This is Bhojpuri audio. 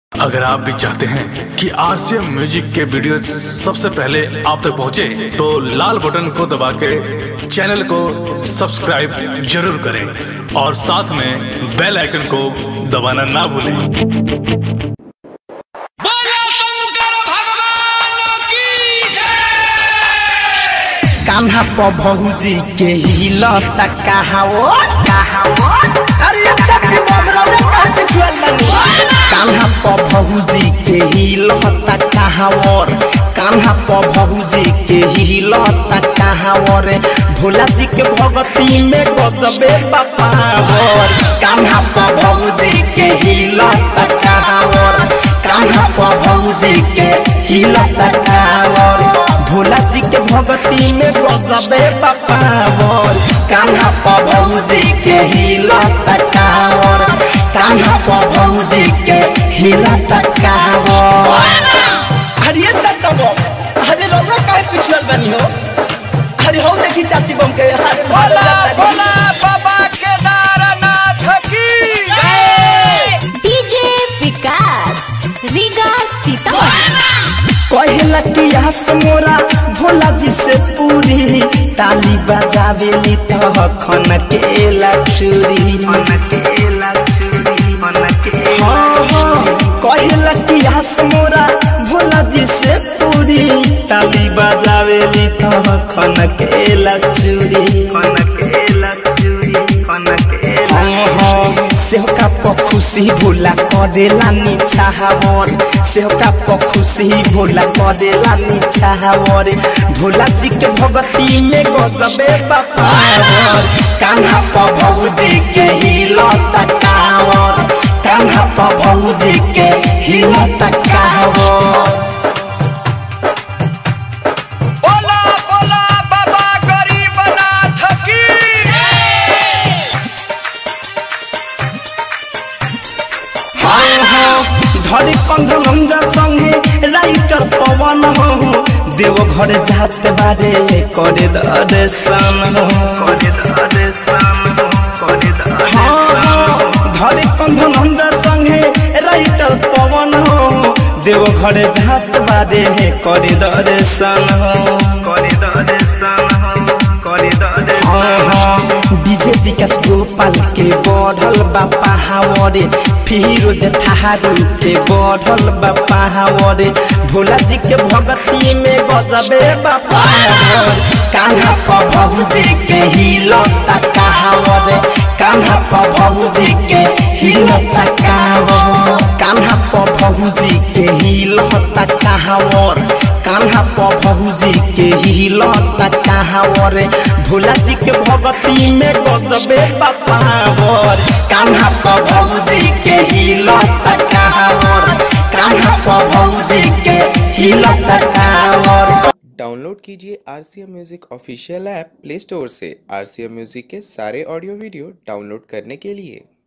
अगर आप भी चाहते हैं कि आरसीएम म्यूजिक के वीडियो सबसे पहले आप तक पहुंचे, तो लाल बटन को दबा के चैनल को सब्सक्राइब जरूर करें और साथ में बेल आइकन को दबाना ना भूलें बोलो शंकर भगवान की कान्हा प भौजी के हिलता कहावो कहावो अरे चाची बमरो रे पाट छुअल मनी कान्हा प भौजी के हिलता कहावोर कान्हा प भौजी के हिलता कहावोर भोला जी के भगती में गजबे बापावर कान्हा प भौजी के हिलता कहावोर कान्हा प भौजी के हिलता कहावोर भोला जी के भगती में गजबे बापावर कान्हा प भौजी के हिलता कावर कान्हा प भौजी के हिलता कावर अरे चाचा बम अरे रौआ काहे पिछड़ल बनी हो अरे हो देखी चाची बम के अरे बोला बोला बाबा केदारनाथ की डीजे विकास रीगा सीतामढ़ी कहला कि हस मोरा भोला जी से पूरी ताली बजावेली तो खन के लचुरी हाँ हाँ कहला कि हस मोरा भोला जी से पूरी ताली बजावेली तो खन के लचुरी हाँ हाँ सेवका प खुशी भोला करेला निछावर सेवका प खुशी भोला करेला निछावर भोला जी के भगती में गजबे बापावर कान्हा प भौजी के हिलता कावर कान्हा प भौजी के हिलता कावर बोला बोला बाबा गरीबनाथ की धरे कंध लंगा संगे राइटर पवन हो देव घर जात बारे करे दर्शन हो हाँ, हाँ, धरे कंध लंगा संगे राइटर पवन हो देव घर जात बारे करे दर्शन हो हाँ, हाँ, डीजे विकास गोपाल के बढ़ल बा पहावरे फिरोज थारू के बढ़ल बा पहावरे भोला जी के भगती में गजबे बा पहावर कान्हा प भौजी के हिलता कहावरे कान्हा प भौजी के हिलता कावर कान्हा प भौजी के हिलता कहावर कान्हा प भौजी के हिलता कहावर भोला जी के भगती में गजबे बापावर कान्हा प भौजी के हिलता कहावर कान्हा प भौजी के हिलता कहावर डाउनलोड कीजिए R C M music official app play store से आर सी एम म्यूज़िक के सारे ऑडियो वीडियो डाउनलोड करने के लिए